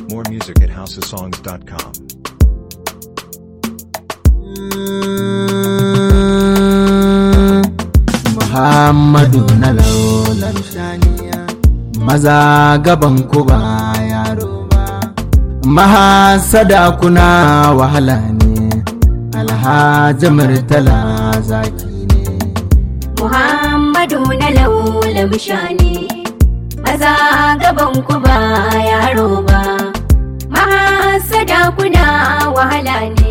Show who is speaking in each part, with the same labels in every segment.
Speaker 1: More music at houseofsongs.com.
Speaker 2: Muhammadu na laular shaniya maza gaban ku ba yaro ba mahasada kuna wahala ne alhaji murtala zaki ne
Speaker 3: Muhammadu na laula bishani maza gaban ku ba yaro ba mahasada kuna wahala ne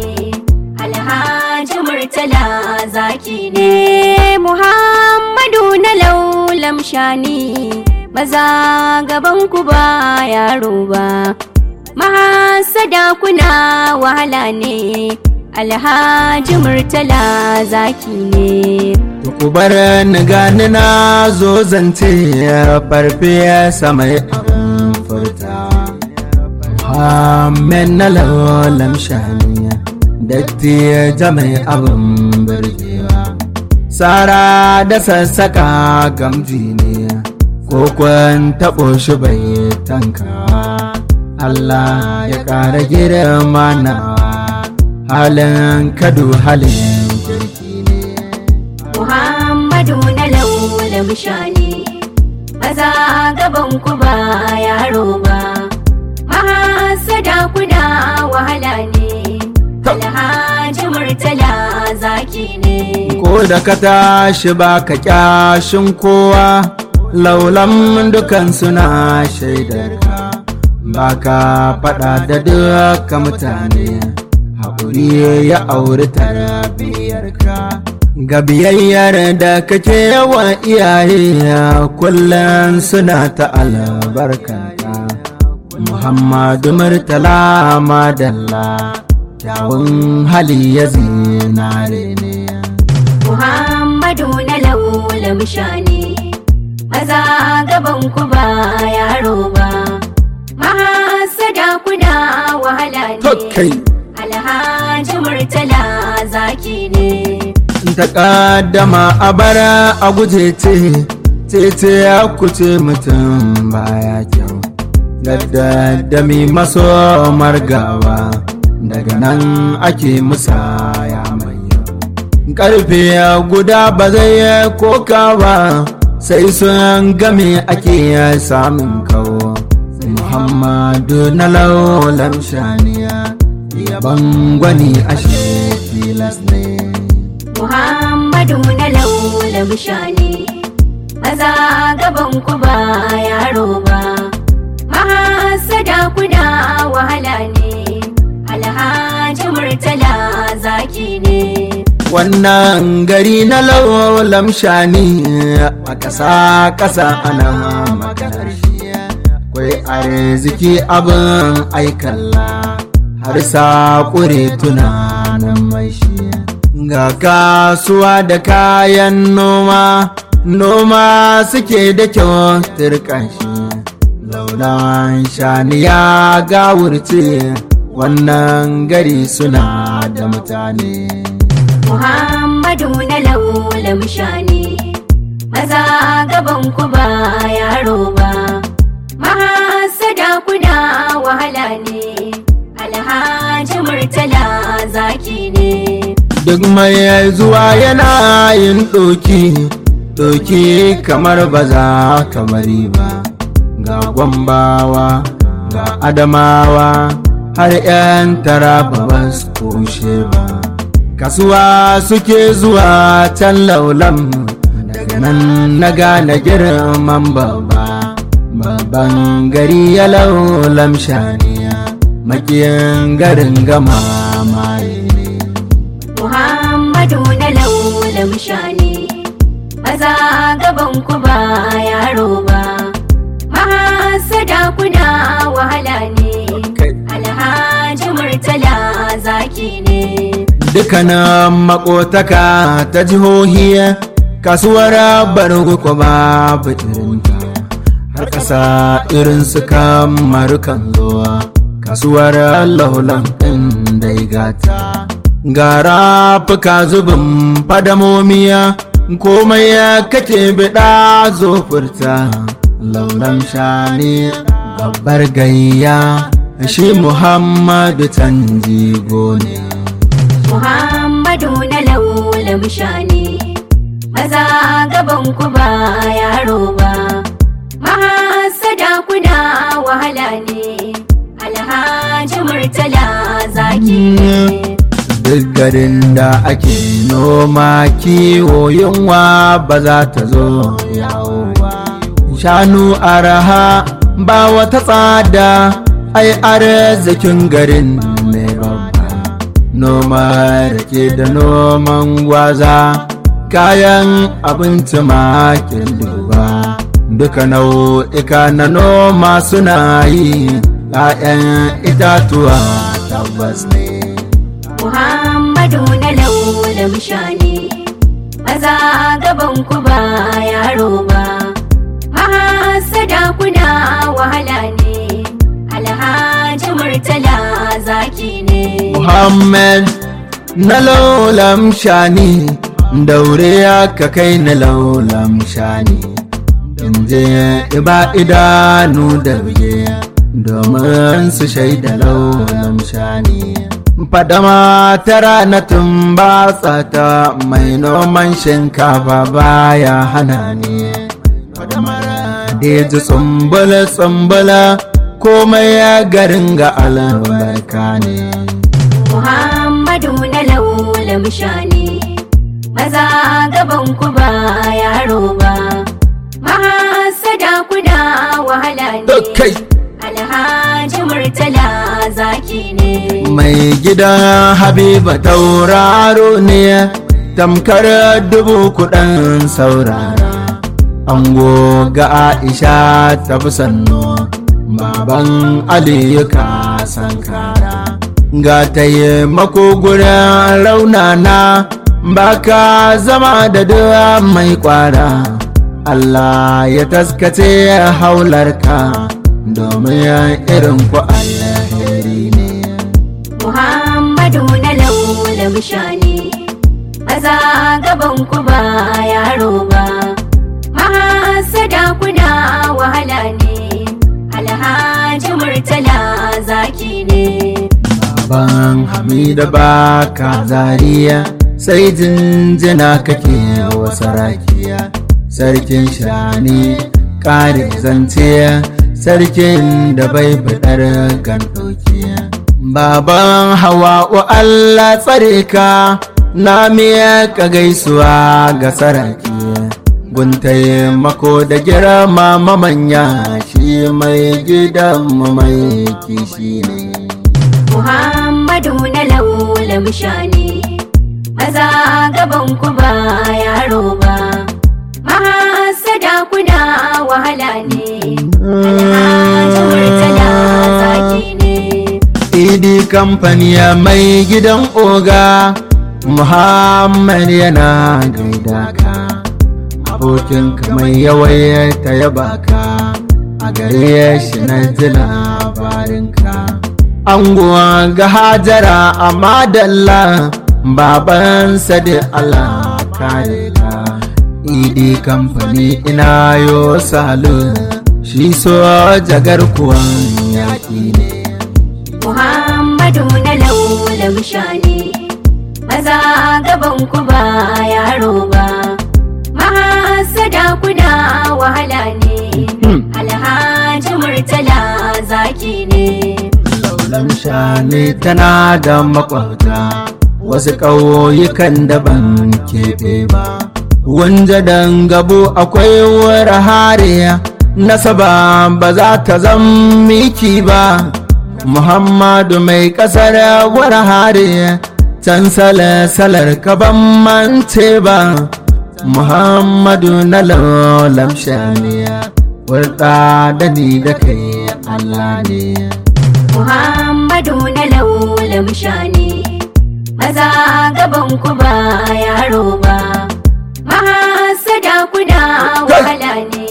Speaker 3: alhaji murtala zaki ne Muhammadu na laulam shani maza gaban ku ba yaro ba mahasada kuna wahala ne alhaji murtala zaki ne
Speaker 2: To ku bar ni gani na zo zance farfesa mai abin furta Muhammed na laulam shaniya datti mai abin birgewa Sara da sassaka gamji ne ko kwan taɓo shi bai tankawa Allah ya ƙara girma nawa halin kadu halin kirki ne
Speaker 3: Muhammadu na laula bishani maza gaban ku ba yaro ba mahasada kuna wahala ne alhaji murtala zaki ne
Speaker 2: ko da ka tashi ba ka kyashin kowa laulan dukan suna shaidar ka ba ka faɗa da duka mutane haƙuri ya auri tarbiyyar ka ga biyayyar da kake wa iyaye kullum suna ta albarkanka muhammadu murtala madalla kyawun hali ya zinare ne
Speaker 3: Muhammadu na laula bishani maza gaban ku ba yaro ba mahasada kuna wahala ne alhaji murtala zaki ne
Speaker 2: ta ƙaddama a bara a guje ce tece ya kuce mutum baya kyau gaddadami maso margawa daga nan ake musaya mai karfe guda ba zai koka ba sai sun game ake samun kawo muhammadu na laulan shaniya yaban gwani ashe tilas ne
Speaker 3: Muhammadu na laula bishani maza gaban ku ba yaro ba mahasada kuna wahala ne alhaji murtala zaki ne
Speaker 2: wannan gari na laulam shani a ƙasa ƙasa ana maganar shi kwai arziki abin aikalla har sa ƙure tunanin mai shi ga kasuwa da kayan noma noma suke da kyau turkan shi laulan shani ya gawurce wannan gari suna da mutane
Speaker 3: Muhammadu na laula bishani maza gaban ku ba yaro ba mahasada kuna wahala ne alhaji murtala zaki ne
Speaker 2: duk mai zuwa yana yin ɗoki ɗoki kamar ba za ka bari ba ga gwambawa ga adamawa har 'yan taraba ba su kushe ba kasuwa suke zuwa can laulam daga nan na gane girman babba babban gari ya laulam shaniya makiyin garin gama maye ne
Speaker 3: Muhammadu na laula bishani maza gaban ku ba yaro ba mahasada kuna wahala ne alhaji murtala zaki ne
Speaker 2: dukkanin makotaka ta jihohi kasuwar bargo ko babu irinta har ƙasa irin su kamaru kan zuwa kasuwar laulan ɗin dai gata gara fuka zubin fadamomiya komai ya kake biɗa zo furta lauran shani babbar gayya shi muhammadu tanjigo ne
Speaker 3: Muhammadu na laulam shani maza gaban ku ba yaro ba mahasada kuna wahala ne alhaji murtala zaki ne
Speaker 2: duk garin da ake noma kiwo yunwa ba za ta zo yawo ba shanu araha ba wata tsada ai arzikin garin ne babba noma rake da noman gwaza kayan abinci makin duba duka nau'ika na noma suna yi 'ya'yan itatuwa tabbas ne
Speaker 3: Muhammadu na laulam shani maza gaban ku ba yaro ba mahasada kuna wahala ne alhaji murtala zaki ne
Speaker 2: Muhammad na laulam shani daure ka kai na laulam shani in je iba idanu da buge domin su shaida laulam shani fadama tara na tumbatsa ta mai noman shinkafa baya hana ni fadamar deji tsumbula tsumbula komai ya garin ga albarka ne
Speaker 3: Muhammadu na laulam shani maza gaban ku ba yaro ba mahasada kuna wahala ne
Speaker 2: kai
Speaker 3: alhaji murtala zaki ne
Speaker 2: mai gidan habiba tauraro ne tamkar dubu kuɗin saurara ango ga aisha tafi sannu baban aliyu ka sankara ga taimako gurin raunana baka zama da duwa mai kwara Allah ya taskace haularka domin irin ku alheri ne
Speaker 3: Muhammadu na laulam shani maza gaban ku ba yaro ba mahasada kuna wahala ne alhaji murtala zaki ne
Speaker 2: ban hamida baka zariya sai jinjina kake wa sarakiya sarkin shani kare zance sarkin da bai fitar gandokiya baban hawa'u allah tsare ka na miya ka gaisuwa ga sarakiya guntaye mako da girma mamanya shi mai gidanmu mai kishi ne
Speaker 3: Muhammadu na laulam shani maza gaban ku ba yaro ba mahasada kuna wahala ne alhaji murtala zaki ne
Speaker 2: idi kamfaniya mai gidan oga muhammad yana gaida ka abokinka mai yawaita yaba ka a gare shi na ji labarinka anguwa ga hajara a madalla babansa da allah kare ka idi kamfani ina yo salu shi so jagar kuwan yaƙi ne
Speaker 3: Muhammadu na laulam shani maza gaban ku ba yaro ba mahasada kuna wahala ne alhaji murtala zaki ne
Speaker 2: Laulan shani tana da makwabta wasu ƙauyukan da ban keɓe ba. Wanja gabu akwai wara hariya nasaba ba za ta zan miki ba. Muhammadu mai ƙasar wara hariya can salar ka ban mance ba. Muhammadu na laulan shaniya wurɗa da ni da kai Allah ne.
Speaker 3: Muhammadu na laulam shani maza gaban ku ba yaro ba mahasada kuna wahala ne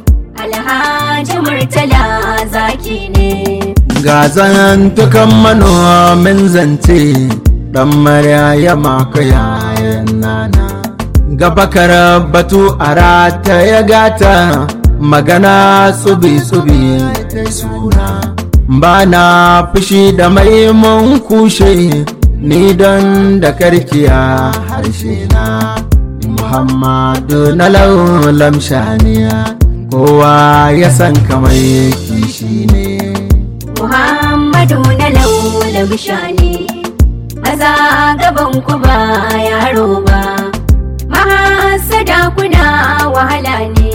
Speaker 3: alhaji murtala zaki ne
Speaker 2: ga zantukan manomin zance dan marya maka yayan nana gabakar batu a rata ya gata magana tsubi-tsubi ta suna ba na fushi da mai mun kushe ni don da karkiya harshe na muhammadu na laulam shaniya kowa ya san kamar kishi ne
Speaker 3: Muhammadu na laula bishani maza gaban ku ba yaro ba mahasada kuna wahala ne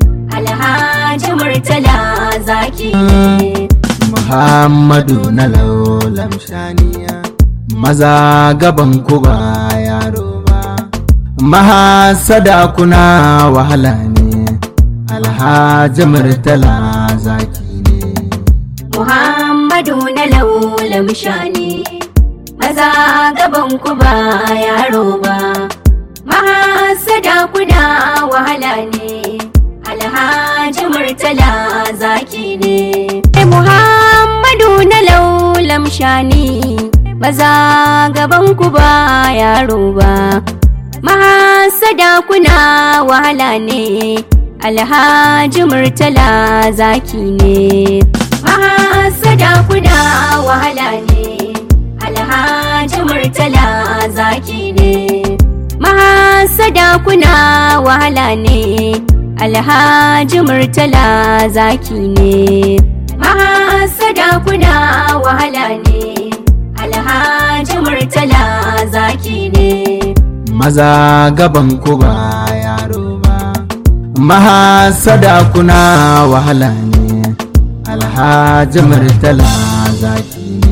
Speaker 3: alhaji murtala zaki ne
Speaker 2: muhammadu na laulam shaniya maza gaban ku ba yaro ba mahasada kuna wahala ne alhaji murtala zaki ne
Speaker 3: Muhammadu na laula bishani maza gaban ku ba yaro ba mahasada kuna wahala ne alhaji murtala zaki ne Muhammadu na laulam shani maza gaban ku ba yaro ba mahasada kuna wahala ne alhaji murtala zaki ne mahasada kuna wahala ne alhaji murtala zaki ne mahasada kuna wahala ne alhaji murtala zaki ne mahasada kuna wahala ne alhaji murtala zaki ne
Speaker 2: maza gaban ku ba yaro ba mahasada kuna wahala ne alhaji murtala zaki ne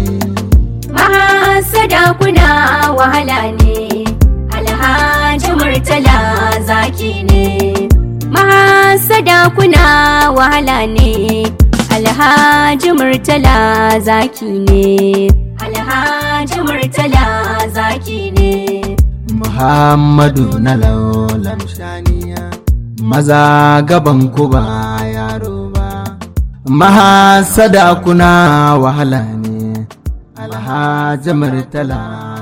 Speaker 3: mahasada kuna wahala ne alhaji murtala zaki ne mahasada kuna wahala ne alhaji murtala zaki ne alhaji murtala zaki ne
Speaker 2: muhammadu na laulam shaniya maza gaban ku ba yaro ba mahasada kuna wahala ne alhaji murtala